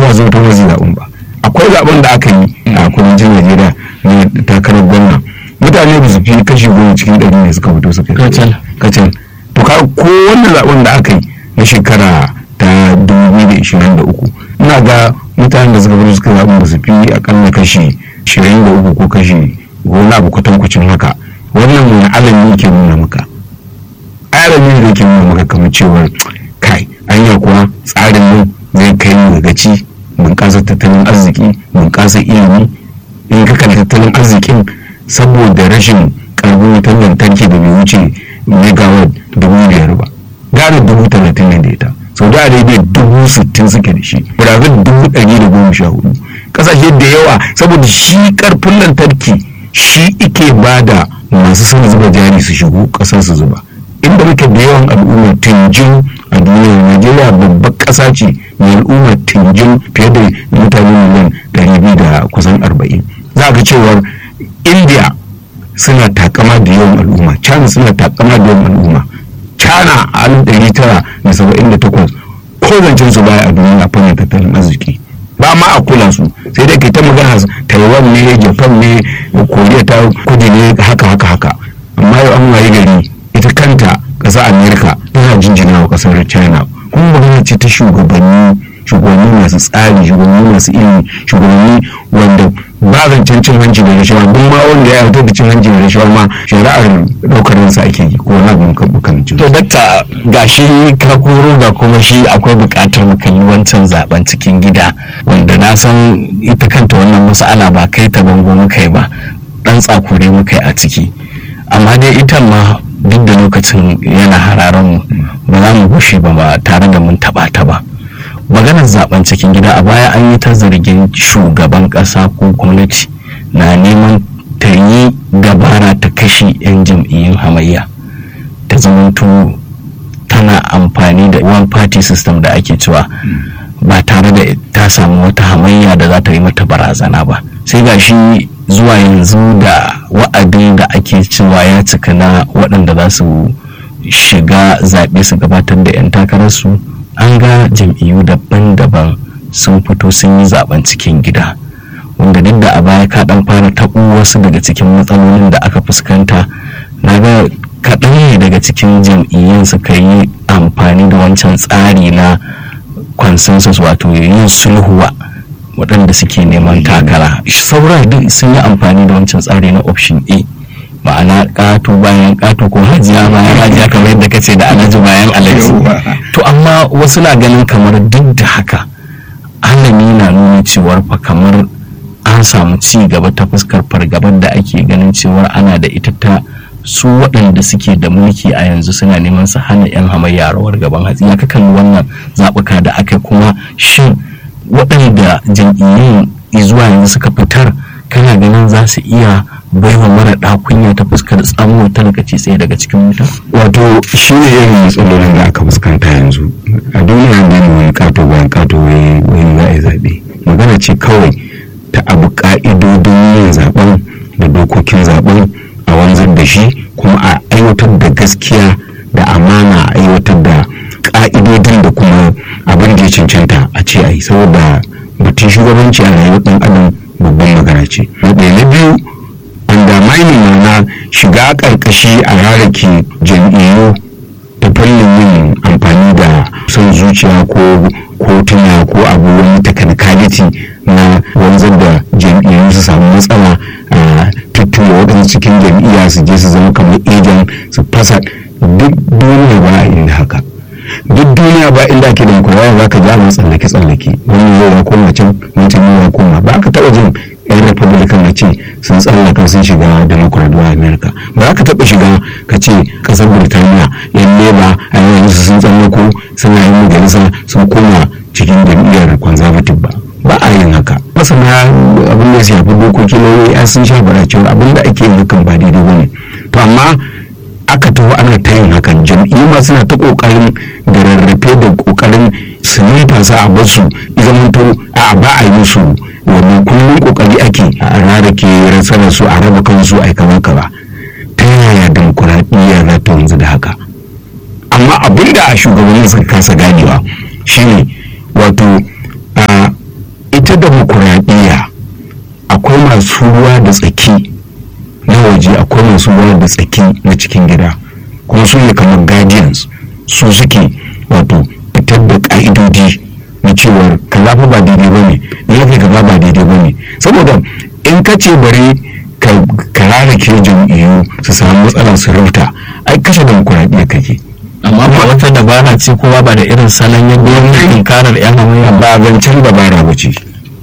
ba zo ta wasu zaɓen ba akwai zaɓen da aka yi a kudancin najeriya na takarar gwamna mutane ba su fi kashi goma cikin ɗari ne suka fito suka Kacal. kacal to ka ko wannan zaɓen da aka yi na shekara ta 2023 ina ga mutanen da suka fito suka zaɓen ba su fi akalla kashi 23 ko kashi wani abu kwatankwacin haka wannan wani alami ke nuna maka alami da ke nuna maka kamar cewar kai anya kuwa tsarin nan zai kai mu ga gaci bunƙasar tattalin arziki bunƙasar ilimi in ka kalli tattalin arzikin saboda rashin ƙarfin wutar lantarki da bai wuce megawatt dubu biyar ba gara dubu talatin ne da ita saudi arabia dubu sittin suke da shi brazil dubu ɗari da goma sha hudu ƙasashe da yawa saboda shi ƙarfin lantarki shi ike ba da masu son zuba jari su shigo ƙasar su zuba inda muke da yawan al'ummar tinjin a duniya najeriya babbar ƙasa ce mai al'ummar tinjin fiye da mutane miliyan ɗari biyu da kusan arba'in za ga cewar india suna takama da yawan al'umma china suna takama da yawan al'umma china a alif ɗari tara da saba'in da takwas ko zancen su baya a duniya a fannin tattalin arziki ba ma a kula su sai dai ke ta magana taiwan ne japan ne koriya ta kudu ne haka haka haka amma yau an waye gari ita kanta ƙasar amerika tana jinjina wa ƙasar china kuma magana ce ta shugabanni shugabanni masu tsari shugabanni masu ilimi shugabanni wanda ba zancen cin hanci da rashawa duk ma wanda ya yarda da cin hanci da rashawa ma shari'ar ɗaukar sa ake yi ko wani abu makamancin to dakta ga shi ka koro ga kuma shi akwai buƙatar mu kalli wancan zaben cikin gida wanda na san ita kanta wannan mas'ala ba kai ta bango muka yi ba dan tsakure muka yi a ciki amma dai ita ma duk da lokacin yana hararen mu ba za mu gushe ba ba tare da mun taɓa ta ba maganar zaben cikin gida a baya an yi ta zargin shugaban kasa ko gwamnati na neman ta yi dabara ta kashe 'yan jam'iyyun hamayya ta zamanto tana amfani da one party system da ake cewa ba tare da ta samu wata hamayya da za ta yi mata barazana ba sai ga shi zuwa yanzu da wa'adin da ake cewa ya cika na waɗanda za su shiga zaɓe su gabatar da 'yan takararsu an ga jam'iyyu daban-daban sun fito sun yi zaben cikin gida wanda duk da a baya ka dan fara taɓo wasu daga cikin matsalolin da aka fuskanta na ga kaɗan ne daga cikin jam'iyyun suka yi amfani da wancan tsari na consensus wato yin sulhuwa waɗanda suke neman takara sauran duk sun yi amfani da wancan tsari na option a ma'ana ƙato bayan ƙato ko hajiya bayan hajiya kamar yadda kace da alhaji bayan alhaji to amma wasu na ganin kamar duk da haka alami na nuna cewar fa kamar an samu ci gaba ta fuskar fargabar da ake ganin cewar ana da ita ta su waɗanda suke da mulki a yanzu suna neman su hana 'yan hamayya rawar gaban hatsi ya kalli wannan zaɓuka da aka kuma shin waɗanda jam'iyyun zuwa yanzu suka fitar kana ganin za su iya baiwa mara ɗakunya ta fuskar tsamuwar talakaci tsaye daga cikin wuta? wato shi ne irin matsalolin da aka fuskanta yanzu a duniya da ne wani kato bayan kato wai za a yi zaɓe magana ce kawai ta abu ka'idodin yin zaɓen da dokokin zaɓen a wanzar da shi kuma a aiwatar da gaskiya da amana a aiwatar da ka'idodin da kuma abin da ya cancanta a ce a yi saboda batun shugabanci a rayuwar ɗan adam babban magana ce na ɗaya na biyu undermining na shiga ƙarƙashi a rarrake jam'iyyu ta fannin yin amfani da son zuciya ko kotuna ko abu wani technicality na wanzar da jam'iyyu su samu matsala a tuttura waɗansu cikin jam'iyya su je su zama kamar ejan su fasa duk duniya ba inda haka duk duniya ba inda ake demokuraɗiyya za ka ja tsallake tsallake wani zai ya koma can wancan ya koma ba ka taɓa jin yan republican na ce sun tsallaka sun shiga democrat a america ba ka taɓa shiga ka ce ƙasar birtaniya yan leba a yawan su sun tsallako suna yin majalisa sun koma cikin jam'iyyar conservative ba ba a yin haka masana abin da ya shafi dokoki lauyoyi sun sha bara cewa abin da ake yin hakan ba daidai ba ne to amma aka taho ana ta yin hakan jam'iyyu ma suna ta kokarin da rarrafe da kokarin su numfasa a basu zamanto a ba a yi su wani kullum kokari ake a rarrake rasarar su a raba kansu a kaza kaza ta yaya demokuraɗiyya za ta wanzu da haka amma abin da shugabannin suka kasa ganewa shine wato ita demokuraɗiyya akwai masu ruwa da tsaki na waje akwai masu ruwa da tsaki na cikin gida kuma su ne kamar guardians su suke wato fitar da ƙa'idodi na cewar kaza fa ba daidai ba ne na yafi kaza ba daidai ba ne saboda in ka ce bari ka rarrake jam'iyyu su samu matsala su rauta ai kashe demokuraɗiyya kake amma ba wata dabara ce kowa ba da irin salon yadda wani tunkarar yan hamayya ba zancen dabara ba ce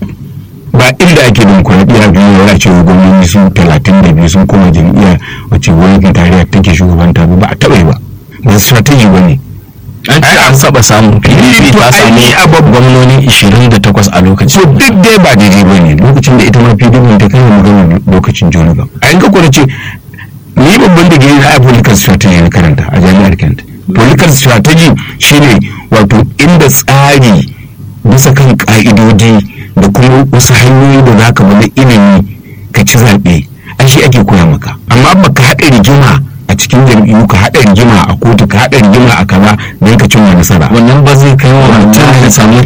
ba inda ake demokuraɗiyya biyu ya ce gwamnati sun talatin da biyu sun koma jam'iyya wacce gwamnatin tarayya take shugabanta ba a taɓa yi ba ba strategy ba ne an ce an saba samun pdp ta samu gwamnoni 28 a lokacin so duk dai ba daidai ba ne lokacin da ita ma pdp ta kai magana lokacin jonathan a yanka kuna ce ni babban da gini na political strategy na karanta a jami'ar kent political strategy shine wato inda tsari bisa kan ka'idodi da kuma wasu hanyoyi da za ka bada ilimi ka ci zaɓe an shi ake koya maka amma baka haɗa rigima a cikin jam'iyyu ka haɗa rigima a kotu ka haɗa rigima a kaza don ka cimma nasara wannan ba zai kai wa mutum ya samu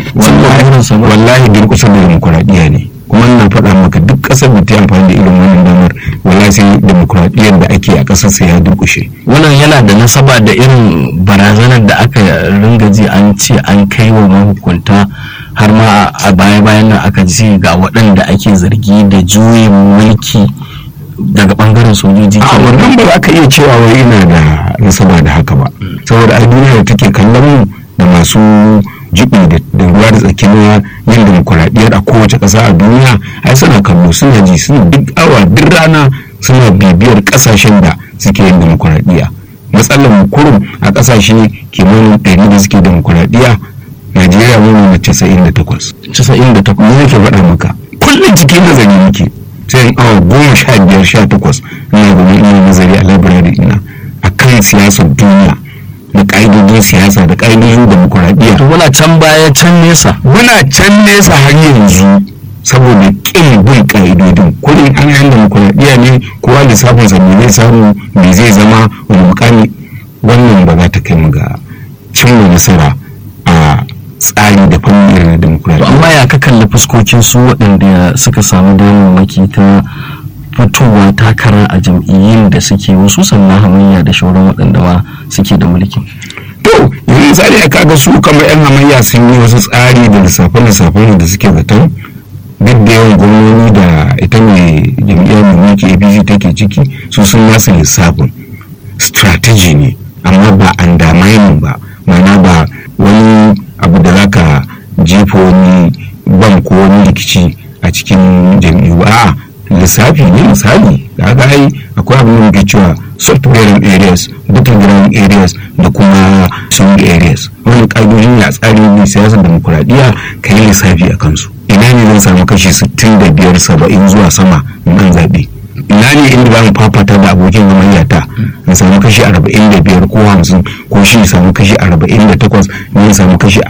wallahi durƙusa da demokuraɗiyya ne kuma ina faɗa maka duk ƙasar da ta yi amfani da irin wannan damar wallahi sai demokuraɗiyyar da ake a ƙasar sai ya durƙushe wannan yana da nasaba da irin barazanar da aka ringa ji an ce an kai wa mahukunta har ma a baya-bayan nan aka ce ga waɗanda ake zargi da juyin mulki daga bangaren sojoji a wannan ba za ka iya cewa wai ina da nasaba da haka ba saboda a duniya da take kallon mu da masu jibi da ruwa da tsaki na yin demokuraɗiyyar a kowace ƙasa a duniya ai suna kallo suna ji suna duk awa duk rana suna bibiyar ƙasashen da suke yin demokuraɗiyya matsalar mu kurum a ƙasashe kimanin ɗari da suke demokuraɗiyya najeriya mu na casa'in da takwas casa'in da takwas ne ke faɗa maka kullum cikin nazari muke sai in awa goma sha biyar sha takwas ina gaba ina nazari a labirari ina a kan siyasar duniya da ƙa'idodin siyasa da ƙa'idodin demokuraɗiyya. to muna can baya can nesa muna can nesa har yanzu saboda ƙin bin ƙa'idodin kullum an yan demokuraɗiyya ne kowa lissafin sa me zai samu me zai zama wani mukami wannan ba za ta kai mu ga cimma nasara a tsari da fannin irin na demokuraɗiyya. amma ya ka kalli fuskokin su waɗanda suka samu damammaki ta fitowa takara a jam'iyyun da suke wasu sannan hamayya da shauran waɗanda ma suke da mulki. to yanzu misali a kaga su kamar yan hamayya sun yi wasu tsari da lissafe-lissafe da suke zaton duk da yawan gwamnoni da ita mai jam'iyyar mai mulki apc take ciki su sun nasu lissafin strategy ne amma ba undermining ba ma'ana ba wani abu da zaka jefa wani ban ko wani rikici a cikin jam'iyyu a'a lissafi ne misali da aka ai akwai abin da muke cewa software areas battleground areas da kuma swing areas wani ƙa'idoji ne a tsarin ne siyasar demokuraɗiyya ka yi lissafi a kansu ina ne zan samu kashi 65 70 zuwa sama nan zaɓe ina ne inda za mu fafata da abokin gamayyata in samu kashi 45 ko 50 ko shi samu kashi 48 ne samu kashi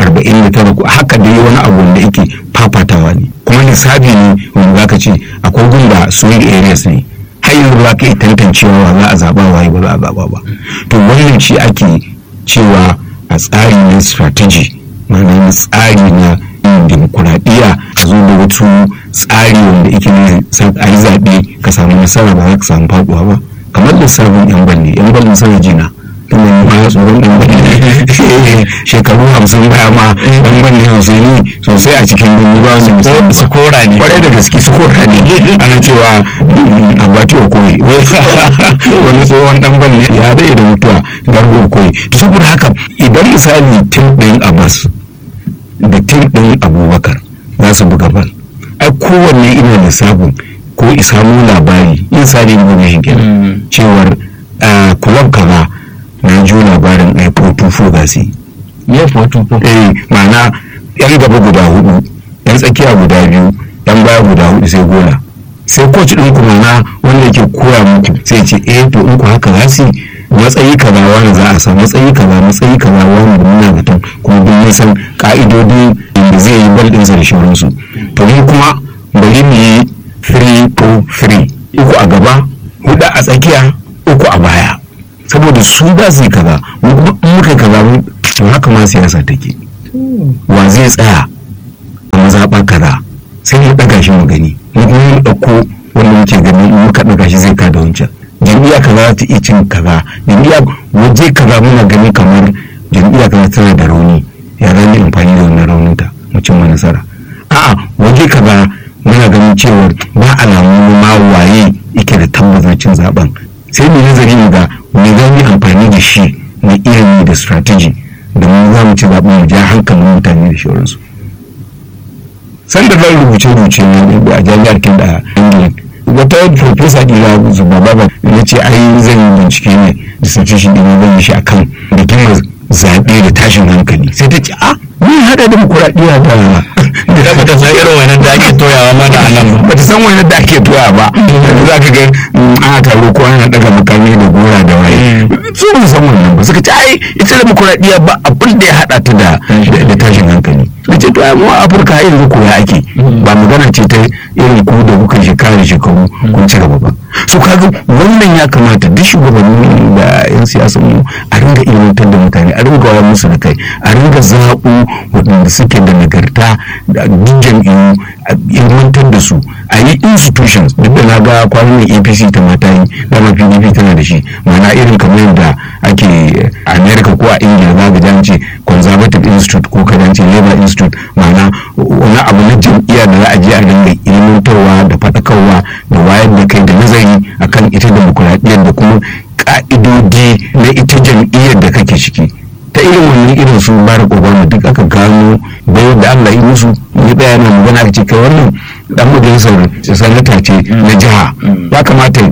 49 ko haka dai wani abu wanda yake fafatawa ne kuma lissafi ne wanda zaka ce akwai gunda swing areas ne har yanzu ba ka iya tantancewa wa za a zaba waye ba za a zaba ba to wannan shi ake cewa a tsari na strategy ma'ana tsari na yin demokuraɗiyya a zo da wasu tsari wanda yake ne a yi zaɓe ka samu nasara ba za ka samu faɗuwa ba kamar lissafin yan balle yan balle sana jina tun da ma tsoron ɗan balle shekaru hamsin baya ma ɗan balle hamsin sosai a cikin birni ba wanda misali su kora ne kwarai da gaske su kora ne ana cewa abati wa koyi wani tsohon ɗan balle ya daɗe da mutuwa gargo koyi to saboda haka idan misali tim ɗin abbas da tim ɗin abubakar za su buga bal ai kowanne ina lissafin ko isamu labari in sani ne mai kenan cewar kulab kaza na ji labarin ai fotufo ga su ya fotufo eh ma'ana yan gaba guda hudu yan tsakiya guda biyu yan baya guda hudu sai gona sai coach din ku na wanda yake koya muku sai ce eh to in ku haka za su matsayi kaza wani za a sa matsayi kaza matsayi kaza wani da muna zaton kuma duk mun san ka'idodi da zai yi bal ɗinsa da shauransu to mu kuma bari mu yi 3-4-3 uku a gaba hudu a tsakiya uku a baya saboda su za su yi kaza mu kuma in muka kaza mu to haka ma siyasa take wa zai tsaya a mazaɓa kaza sai mu ɗaga shi mu gani mu kuma mu ɗauko wanda muke gani in muka ɗaga shi zai kada wancan jam'iyya kaza za ta iya cin kaza jam'iyya waje kaza muna gani kamar jam'iyya kaza tana da rauni ya zama amfani da wannan rauninta mu cimma nasara a'a waje kaza muna ganin cewa ba alamu ma waye yake da tabbacin cin zaben sai mu nazari mu ga me za mu yi amfani da shi na ilimi da strategy da mu za mu ci zaben mu ja hankalin mutane da shauransu sanda zan rubuce-rubuce a jami'ar kin da ingila wata profesa dila zuba baba ya ce ai zan yi bincike ne dissertation ɗin zan yi shi akan rigimar zaɓe da tashin hankali sai ta ce a ni haɗa demokuraɗiyya da da ba ta san irin wani da ake toyawa mana a nan ba ta san wani da ake toya ba za ka ga ana taro ko ana daga makami da gora da waye su ba san wannan ba suka ce ai ita demokuraɗiyya ba abin da ya haɗa ta da da tashin hankali suka ce to ai mu a afirka har yanzu koya ake ba magana ce ta irin ku da kuka shekara da shekaru kun ci gaba ba su kaga wannan ya kamata duk shugabanni da yan siyasa mu a ringa ilmantar da mutane a ringa wayar musu da kai a ringa zaɓo waɗanda suke da nagarta da duk jam'iyyu a ilmantar da su a yi institutions duk da na ga kwanan apc ta mata yi dama pdp tana da shi ma'ana irin kamar yadda ake america ko a ingila za ga jan ce conservative institute ko ka ce labour institute ma'ana wani abu na jam'iyya da za a je a ringa ilmantarwa da faɗakarwa da wayar da kai da nazari akan ita demokuraɗiyyar da kuma ka'idodi na ita jam'iyyar da kake ciki ta irin wannan irin su barack obama duk aka gano bayan da allah yi musu ya tsaya na magana aka ce kai wannan dan majalisar sanata ce na jiha ya kamata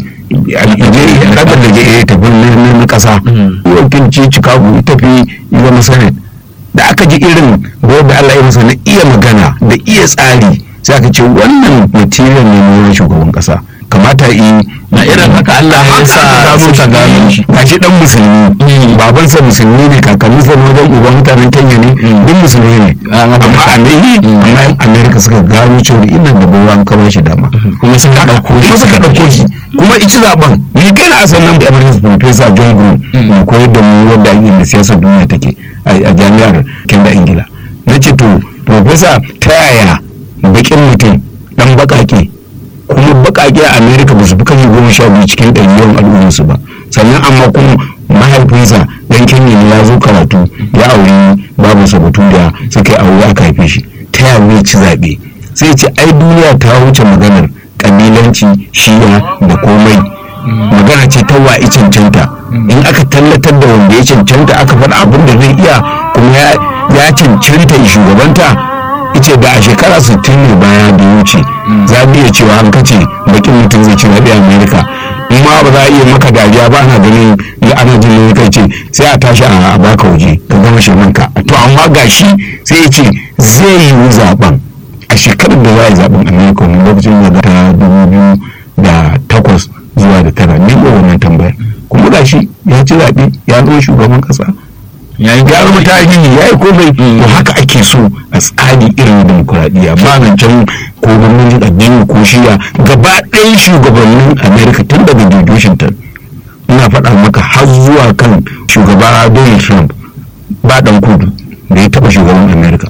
rabar da ya tafi na kasa wakilci chicago ya tafi zama senate da aka ji irin bayan da allah ya masa na iya magana da iya tsari sai aka ce wannan material ne na shugaban kasa kamata yi na irin haka Allah ya sa suka gano shi gashi dan musulmi babansa musulmi ne kakanninsa na wajen uban mutanen Kenya ne duk musulmi ne amma Amerika amma Amerika suka gano cewa ina da bawa an kawo shi dama kuma suka dauko kuma suka dauko shi kuma ici zaben ni kai na asan nan da Emirates Professor John Groom mu koyar da mu wanda ake da siyasar duniya take a jami'ar Kenya Ingila nace to professor ta yaya bakin mutum dan bakake kuma bakake a america ba su fi kashi goma sha biyu cikin ɗari yawan al'ummarsu ba sannan amma kuma mahaifinsa dan kenya ne ya zo karatu ya auri babu sabatu da suka yi aure aka haife shi ta yaya zai ci zaɓe sai ce ai duniya ta wuce maganar kabilanci shiya da komai magana ce ta wa cancanta in aka tallatar da wanda ya cancanta aka faɗa abin da zai iya kuma ya cancanta shugabanta ita da a shekara 60 ne baya da wuce za a iya cewa an kace bakin mutum zai ci zaɓe amerika in ma ba za a iya maka dariya ba ana ganin da ana jin ne kai ce sai a tashi a baka waje ka gama shirmanka to amma gashi sai ya ce zai yi zaben a shekarar da za a yi zaben amerika wani lokacin da ta dubu biyu da takwas zuwa da tara ne ko wannan tambayar kuma gashi ya ci zaɓe ya zama shugaban ƙasa ya yi gyara tarihi ya yi komai to haka ake so a tsari irin demokuraɗiyya ba nan can ko gwamnatin addini ko shiya gaba ɗayan shugabannin america tun daga george washington ina faɗa maka har zuwa kan shugaba donald trump ba ɗan kudu da ya taɓa shugaban america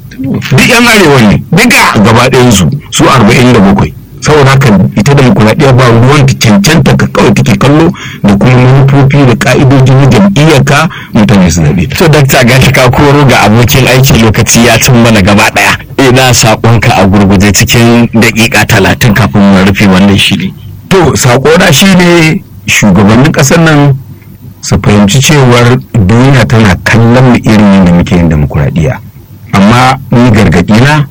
duk yan arewa ne duka gaba ɗayansu su arba'in da bakwai saboda haka ita demokuraɗiyya ba ruwan ta cancanta ka kawai take kallo da kuma manufofi da ka'idoji na jam'iyyar ka mutane su zaɓe to dakta gashi ka koro ga abokin aiki lokaci ya cin mana gaba ɗaya ina saƙonka a gurguje cikin daƙiƙa talatin kafin mu rufe wannan shiri to saƙona shi ne shugabannin ƙasar nan su fahimci cewar duniya tana kallon mu irin yadda muke yin demokuraɗiyya amma ni gargaɗina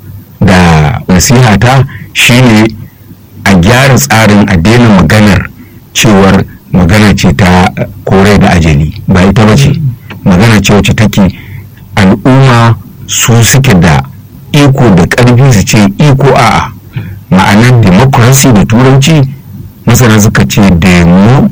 da nasihata shine a gyara tsarin a daina maganar cewar magana ce ta kore da ajali ba ita ba ce magana ce wacce take al'umma su suke da iko da ƙarfi su ce iko a'a ma'anar democracy da turanci masana suka ce demo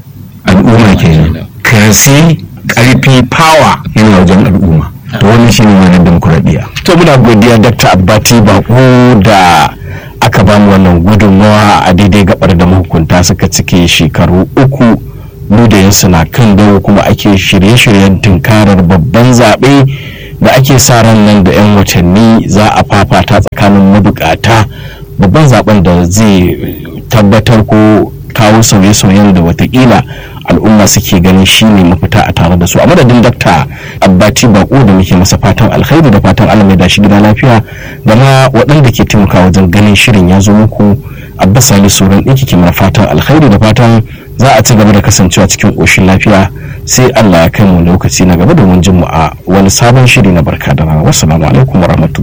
al'umma kenan kasi ƙarfi power yana wajen al'umma to wannan shine ma'anar demokuraɗiyya to muna godiya dr abbati bako da aka ba mu wannan gudunmawa a daidai gabar da mahukunta suka cike shekaru uku ludayinsu na kan dawo kuma ake shirye-shiryen tunkarar babban zaɓe da ake sa ran nan da 'yan watanni za a fafata tsakanin samun mabukata babban zaben da zai tabbatar ko kawo sauye-sauyen da watakila al'umma suke ganin shi ne mafita a tare da su a madadin dakta abbati bako da muke masa fatan alkhairi da fatan allah mai da shi gida lafiya da ma waɗanda ke taimaka wajen ganin shirin ya zo muku abbas sali sauran ɗinki ke mana fatan alkhairi da fatan za a ci gaba da kasancewa cikin ƙoshin lafiya sai allah ya kai mu lokaci na gaba domin jin mu a wani sabon shiri na barka da rana wassalamu alaikum warahmatullahi